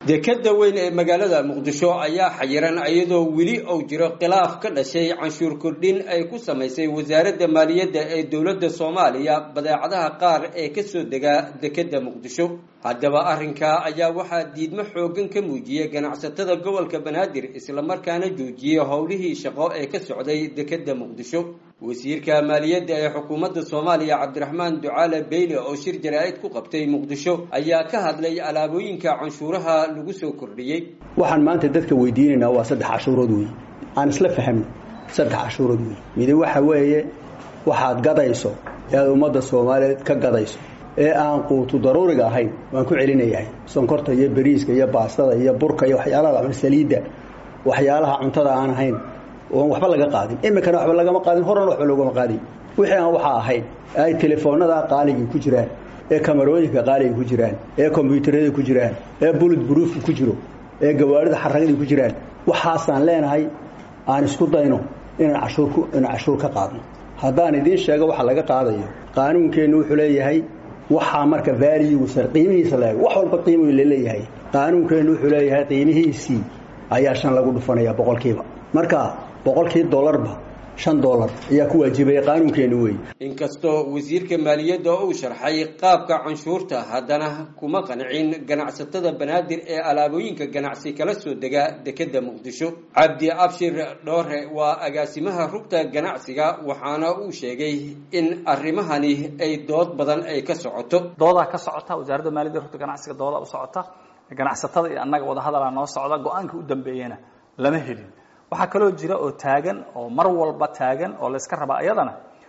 dekeda weyn ee magaalada muqdisho ayaa xayiran iyadoo weli uu jiro khilaaf ka dhashay canshuur kordhin ay ku samaysay wasaaradda maaliyadda ee dowladda soomaaliya badeecadaha qaar ee kasoo degaa dekeda muqdisho haddaba arrinkaa ayaa waxaa diidmo xoogan ka muujiyey ganacsatada gobolka banaadir islamarkaana joojiyey howlihii shaqo ee ka socday dekeda muqdisho wasiirka maaliyadda ee xukuumadda soomaaliya cabdiraxmaan ducaale beyle oo shir jaraa-id ku qabtay muqdisho ayaa ka hadlay alaabooyinka canshuuraha lagu soo kordhiyey waxaan maanta dadka weydiinaynaa waa saddex cashuurood wey aan isla fahmno saddex cashuurood wey midi waxa weeye waxaad gadayso ee aad ummadda soomaaliyeed ka gadayso ee aan quutu daruuriga ahayn waan ku celinayahay sonkorta iyo beriiska iyo baastada iyo burka iyo waxyaalaha saliidda waxyaalaha cuntada aan ahayn oon waxba laga qaadin iminkana waxba lagama qaadin horena waxba loogama qaadin wixii aan waxaa ahayn ay telefoonada qaaligii ku jiraan ee kamarooyinka qaaliga ku jiraan ee kombyuutarada ku jiraan ee bulid buruufka ku jiro ee gawaarida xaragadii ku jiraan waxaasaan leenahay aan isku dayno inaan cashuur inaan cashuur ka qaadno haddaan idiin sheego waxa laga qaadayo qaanuunkeennu wuxuu leeyahay waxaa marka valuesa qiimihiisa la wax walba qiimu laleeyahay qaanuunkeennu wuxuu leeyahay qiimihiisii ayaa shan lagu dhufanaya boqolkiiba marka boqolkii dollarba shan dollar ayaa ku waajibaya qaanuunkeenu wey inkastoo wasiirka maaliyadda uu sharxay qaabka canshuurta haddana kuma qancin ganacsatada banaadir ee alaabooyinka ganacsi kala soo dega dekeda muqdisho cabdi abshir dhoore waa agaasimaha rugta ganacsiga waxaana uu sheegay in arrimahani ay dood badan ay ka socoto doodaa ka socota wasaaradda maaliyadda rugta ganacsiga doodaa u socota ganacsatada iyo annaga wadahadalaa noo socda go-aanka u dambeeyana lama helin waxaa kaloo jira oo taagan oo mar walba taagan oo layska rabaa iyadana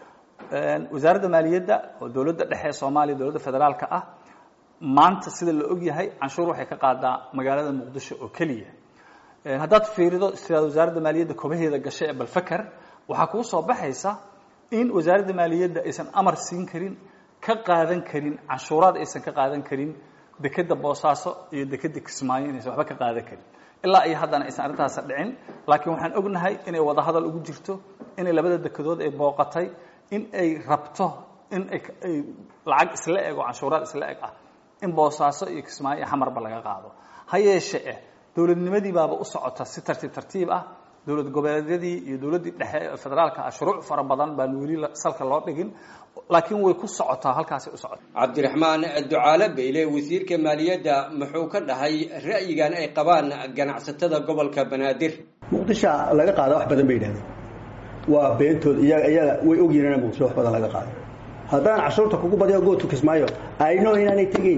wasaaradda maaliyadda oo dowladda dhexe ee soomaaliya dowladda federaalka ah maanta sida la og yahay canshuur waxay ka qaadaa magaalada muqdisho oo keliya haddaad fiirido sidaad wasaaradda maaliyadda kobaheeda gashay ee balfaker waxaa kuu soo baxaysa in wasaaradda maaliyadda aysan amar siin karin ka qaadan karin canshuuraad aysan ka qaadan karin dekeda boosaaso iyo dekeda kismaayo inaysan waxba ka qaadan karin ilaa iyo haddana aysan arrintaas dhicin laakiin waxaan ognahay inay wadahadal ugu jirto inay labada dekedood ay booqatay in ay rabto in ay lacag isla eg oo canshuuraad isla eg ah in boosaaso iyo kismaayo iyo xamarba laga qaado ha yeeshe eh dowladnimadii baaba u socota si tartiib tartiib ah dowlad goboleedyadii iyo dowladdii dhexe ee federaalka ah shuruuc fara badan baan weli salka loo dhigin laakiin way ku socotaa halkaasay u socota cabdiraxmaan ducaale beyle wasiirka maaliyadda muxuu ka dhahay ra'yigan ay qabaan ganacsatada gobolka banaadir muqdisho laga qaada wax badan bay yidhahdeen waa beentood iyaga iyaga way ogyihiin in muqdisho wax badan laga qaado haddaan cashuurta kugu badiyo gootu kismaayo ayno inaanay tegeyn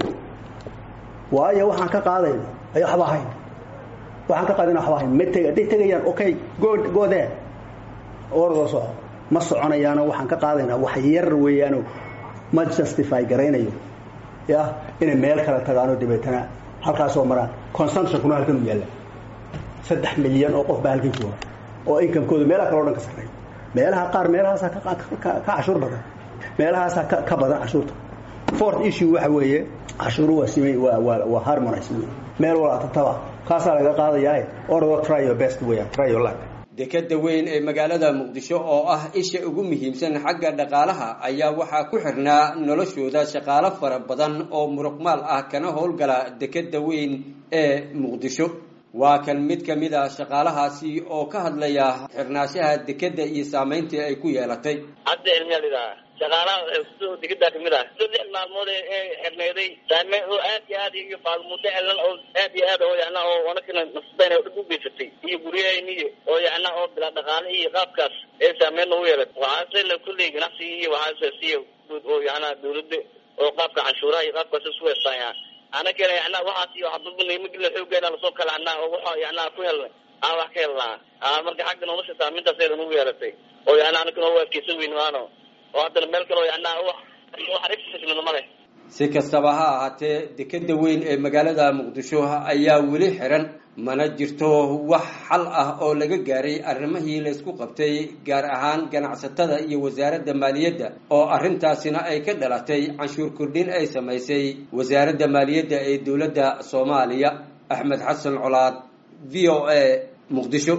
waayo waxaan ka qaadayna ay waxba ahayn waxaan ka qaadayna waxba ahayn ma teg hadday tegayaan okay go go there ordoo soco ma soconayaano waxaan ka qaadaynaa wax yar weeyaano ma justify garaynayo ya inay meel kale tagaano dabeetana halkaasoo maraan consumptionkuna halkan u yaalla saddex milyan oo qof baa halkan jooga oo inkamekooda meelaha kale o dhan ka sarreeya meelaha qaar meelahaasaa ka cashuur badan meelahaasaa ka badan cashuurta fourth issue waxa weeye cashuuru waa simay waa waa waa harmonize wey meel walaa tataba kaasaa laga qaadayaa ordo try your best weeyaan try your luck dekeda weyn ee magaalada muqdisho oo ah isha ugu muhiimsan xagga dhaqaalaha ayaa waxaa ku xirnaa noloshooda shaqaalo fara badan oo muruqmaal ah kana howlgala dekeda weyn ee muqdisho waa kan mid ka mid a shaqaalahaasi oo ka hadlaya xirnaashaha dekeda iyo saamayntii ay ku yeelatay hadda ilmiyalidaa shaqaalaha dekedaa kamid ah saddex maalmood ee xirneyday saameyn oo aad iyo aad iyo faalmuddo elan oo aad iyo aad oo yana oo wanakana nasbeen oo dhib u geysatay iyo guryahayniyo oo yana oo bilaa dhaqaale iyo qaabkaas ee saameyn ugu yeelatay waxaase la kulley ganacsiga iyo waxaase siya guud oo yana dawladda oo qaabka canshuuraha iyo qaabkaas isu heestaaya anagana yana waxaas iyo waxbabanaymagila xoogeena lasoo kala anaa oo waxa yana ku helnay aan wax ka helnaa marka xagga nolosha saameyntaas eedan ugu yeelatay oo yana anagana oo adkeysan weyn maano oo haddana meel kaloo yanaa wax wax male si kastaba ha ahaatee dekeda weyn ee magaalada muqdisho ayaa weli xiran mana jirto wax xal ah oo laga gaaray arrimihii laysku qabtay gaar ahaan ganacsatada iyo wasaaradda maaliyadda oo arrintaasina ay ka dhalatay canshuur kordhin ay samaysay wasaaradda maaliyadda ee dowladda soomaaliya axmed xasan colaad v o a muqdisho